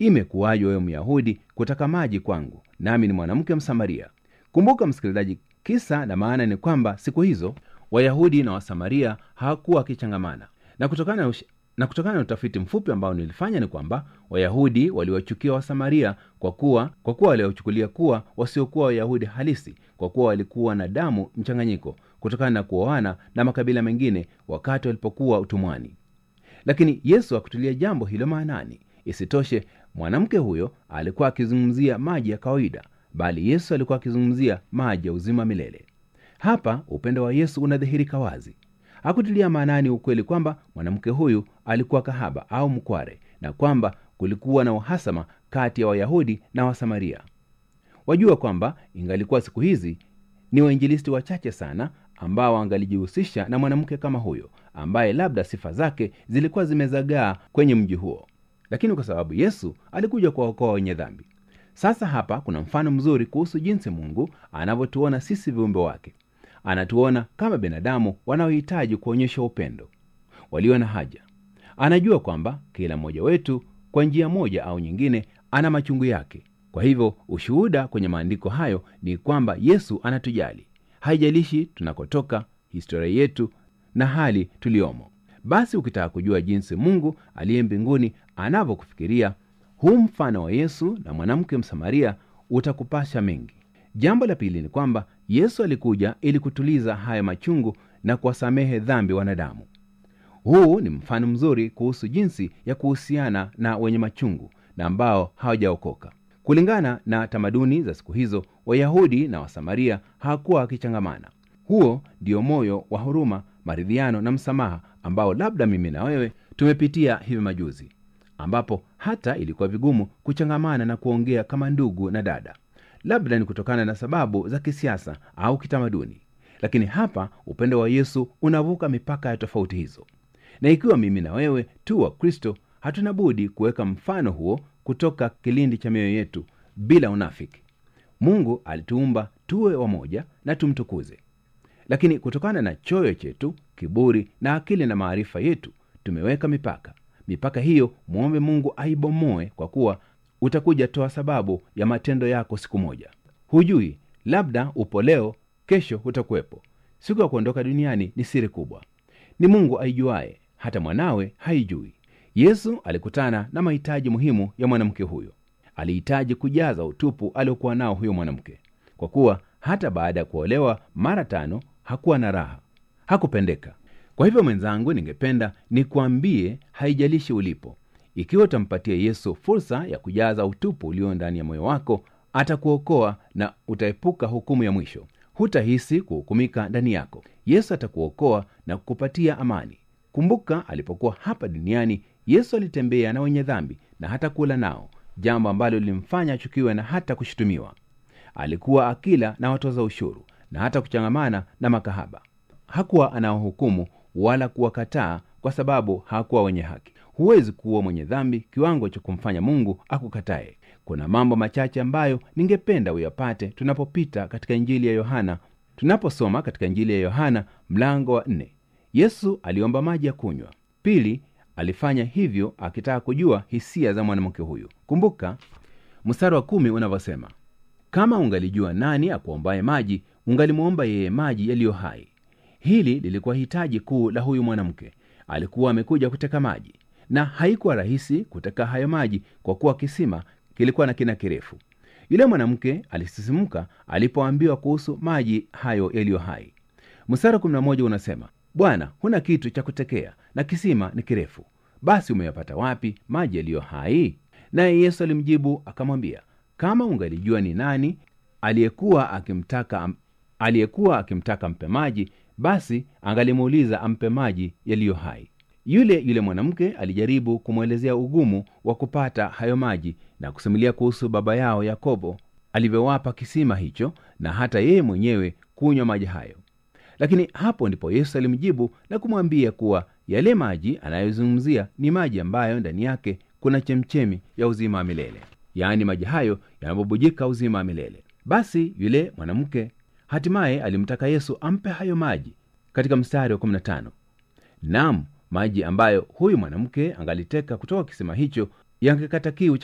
imekuwaje wewe myahudi kutaka maji kwangu nami ni mwanamke msamaria kumbuka msikilizaji kisa na maana ni kwamba siku hizo wayahudi na wasamaria hawakuwa wakichangamana na kutokana na, ush... na kutokana na utafiti mfupi ambao nilifanya ni kwamba wayahudi waliwachukia wasamaria kwa kuwa kwa kuwa waliwachukulia kuwa wasiokuwa wayahudi halisi kwa kuwa walikuwa na damu mchanganyiko kutokana na kuoana na makabila mengine wakati walipokuwa utumwani lakini yesu hakutulia jambo hilo maanani isitoshe mwanamke huyo alikuwa akizungumzia maji ya kawaida bali yesu alikuwa akizungumzia maji ya uzima milele hapa upendo wa yesu unadhihirika wazi hakutilia maanani ukweli kwamba mwanamke huyu alikuwa kahaba au mkware na kwamba kulikuwa na uhasama kati ya wayahudi na wasamaria wajua kwamba ingalikuwa siku hizi ni wainjilisti wachache sana ambao angalijihusisha na mwanamke kama huyo ambaye labda sifa zake zilikuwa zimezagaa kwenye mji huo lakini kwa sababu yesu alikuja kuwaokoa wenye dhambi sasa hapa kuna mfano mzuri kuhusu jinsi mungu anavyotuona sisi viumbe wake anatuona kama binadamu wanaohitaji kuonyesha upendo walio na haja anajua kwamba kila mmoja wetu kwa njia moja au nyingine ana machungu yake kwa hivyo ushuhuda kwenye maandiko hayo ni kwamba yesu anatujali haijalishi tunakotoka historia yetu na hali tuliyomo basi ukitaka kujua jinsi mungu aliye mbinguni anavyokufikiria huu mfano wa yesu na mwanamke msamaria utakupasha mengi jambo la pili ni kwamba yesu alikuja ili kutuliza haya machungu na kuwasamehe dhambi wanadamu huu ni mfano mzuri kuhusu jinsi ya kuhusiana na wenye machungu na ambao hawajaokoka kulingana na tamaduni za siku hizo wayahudi na wasamaria hawakuwa wakichangamana huo ndio moyo wa huruma maridhiano na msamaha ambao labda mimi na wewe tumepitia hivi majuzi ambapo hata ilikuwa vigumu kuchangamana na kuongea kama ndugu na dada labda ni kutokana na sababu za kisiasa au kitamaduni lakini hapa upendo wa yesu unavuka mipaka ya tofauti hizo na ikiwa mimi na wewe tu wa kristo hatuna budi kuweka mfano huo kutoka kilindi cha mioyo yetu bila unafiki mungu alituumba tuwe wamoja na tumtukuze lakini kutokana na choyo chetu kiburi na akili na maarifa yetu tumeweka mipaka mipaka hiyo mwombe mungu aibomoe kwa kuwa utakuja toa sababu ya matendo yako siku moja hujui labda upo leo kesho hutakuwepo siku ya kuondoka duniani ni siri kubwa ni mungu aijuaye hata mwanawe haijui yesu alikutana na mahitaji muhimu ya mwanamke huyo alihitaji kujaza utupu aliokuwa nao huyo mwanamke kwa kuwa hata baada ya kuolewa mara tano hakuwa na raha hakupendeka kwa hivyo mwenzangu ningependa nikuambie haijalishi ulipo ikiwa utampatia yesu fursa ya kujaza utupu ulio ndani ya moyo wako atakuokoa na utaepuka hukumu ya mwisho hutahisi kuhukumika ndani yako yesu atakuokoa na kukupatia amani kumbuka alipokuwa hapa duniani yesu alitembea na wenye dhambi na hata kula nao jambo ambalo lilimfanya achukiwe na hata kushutumiwa alikuwa akila na watoza ushuru na hata kuchangamana na makahaba hakuwa anawahukumu wala kuwakataa kwa sababu hawakuwa wenye haki huwezi kuwa mwenye dhambi kiwango cha kumfanya mungu akukataye kuna mambo machache ambayo ningependa uyapate tunapopita katika injili ya yohana tunaposoma katika injili ya yohana mlango wa nne yesu aliomba maji ya kunywa pili alifanya hivyo akitaka kujua hisia za mwanamke huyu kumbuka mstari wa kumi unavyosema kama ungalijua nani akuombaye maji ungalimwomba yeye maji yaliyo hai hili lilikuwa hitaji kuu la huyu mwanamke alikuwa amekuja kuteka maji na haikuwa rahisi kuteka hayo maji kwa kuwa kisima kilikuwa na kina kirefu yule mwanamke alisisimuka alipoambiwa kuhusu maji hayo yaliyo hai mstari kumi na moja unasema bwana huna kitu cha kutekea na kisima ni kirefu basi umeyapata wapi maji yaliyo hai naye yesu alimjibu akamwambia kama ungalijua ni nani aliyekuwa akimtaka aliyekuwa akimtaka mpe maji basi angalimuuliza ampe maji yaliyo hai yule yule mwanamke alijaribu kumwelezea ugumu wa kupata hayo maji na kusimulia kuhusu baba yao yakobo alivyowapa kisima hicho na hata yeye mwenyewe kunywa maji hayo lakini hapo ndipo yesu alimjibu na kumwambia kuwa yale maji anayozungumzia ni maji ambayo ndani yake kuna chemchemi ya uzima wa milele yaani maji hayo yanabubujika uzima wa milele basi yule mwanamke hatimaye alimtaka yesu ampe hayo maji katika mstari wa 15 nam maji ambayo huyu mwanamke angaliteka kutoka kisima hicho yangekata kiu